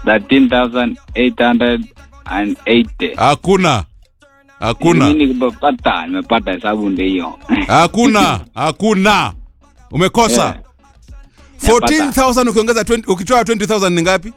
13,880. hakuna hakuna Mimi nimepata, nimepata hesabu ndio hiyo. hakuna hakuna umekosa Yeah. 14000 ukiongeza 20 ukitoa 20000 ni ngapi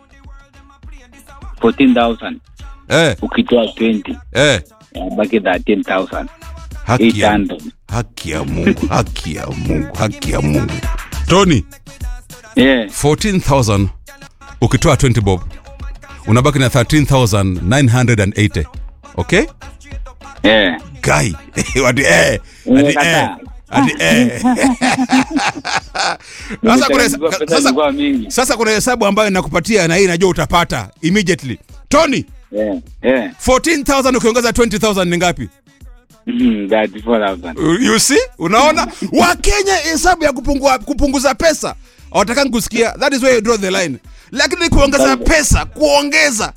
14,000 eh ukitoa 20 eh baki 13,800. haki ya, haki ya Mungu haki ya Mungu haki ya Mungu Tony Yeah. 14000 ukitoa 20 bob unabaki na 13980 okay Yeah. guy ati eh ati eh Umekataa. ati eh sasa kuna Pesa sasa ilikuwa mingi. sasa kuna hesabu ambayo nakupatia na hii najua utapata immediately Tony Yeah. Yeah. 14000 ukiongeza 20000 ni ngapi Mhm, 34,000. you see unaona wakenya hesabu ya kupungua, kupunguza pesa hawatakangi kusikia that is where you draw the line lakini kuongeza pesa kuongeza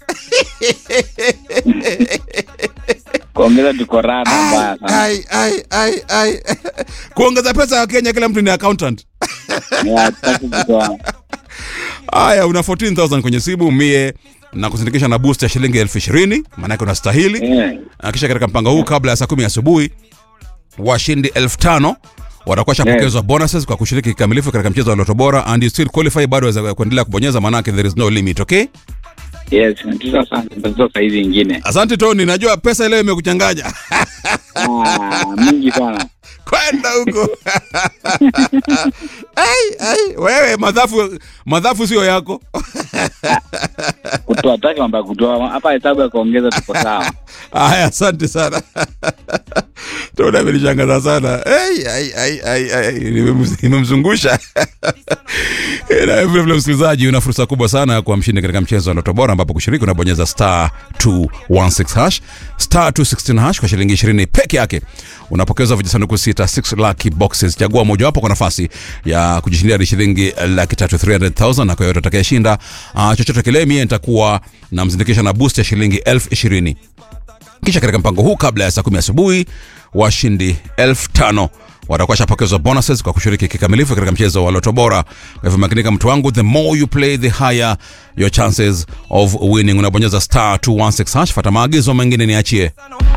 Kuongeza tuko rada mbaya sana. ai, ai, ai, ai. kuongeza pesa ya kenya kila mtu ni accountant Yeah, hatutaki kutoa. haya una 14000 kwenye simu mie na kusindikisha na boost ya shilingi elfu ishirini maanake unastahili Yeah. Na kisha katika mpango huu kabla ya saa kumi asubuhi washindi elfu tano watakuwa shapokezwa bonuses kwa kushiriki kikamilifu katika mchezo wa loto bora and you still qualify bado waweza kuendelea kubonyeza maanake there is no limit okay Yes, natuza sana. Natuza saa hizi ingine. asante tony najua pesa leo imekuchanganya Ah, mingi sana. kwenda huko ai, ai, wewe madhafu madhafu sio yako Kutoa taki mambo ya kutoa. Hapa hesabu ya kuongeza tuko sawa. haya asante sana tona amenishangaza sana Ai, ai, ai, ai, ai, nimem- nimemzungusha na vile vile msikilizaji una fursa kubwa sana ya kuwa mshindi katika mchezo wa loto bora ambapo kushiriki unabonyeza star 216 hash star 216 hash kwa shilingi 20 peke yake unapokezwa vijisanduku sita 6 lucky boxes chagua mojawapo kwa nafasi ya kujishindia hadi shilingi laki tatu 300000 na kwa yote atakayeshinda uh, chochote kile mie nitakuwa namzindikisha na boost ya shilingi elfu ishirini kisha katika mpango huu kabla ya saa kumi asubuhi washindi elfu tano watakuwa shapokezwa bonuses kwa kushiriki kikamilifu katika mchezo wa loto bora kwa hivyo makinika mtu wangu the more you play the higher your chances of winning unabonyeza star 216 hash fata maagizo mengine niachie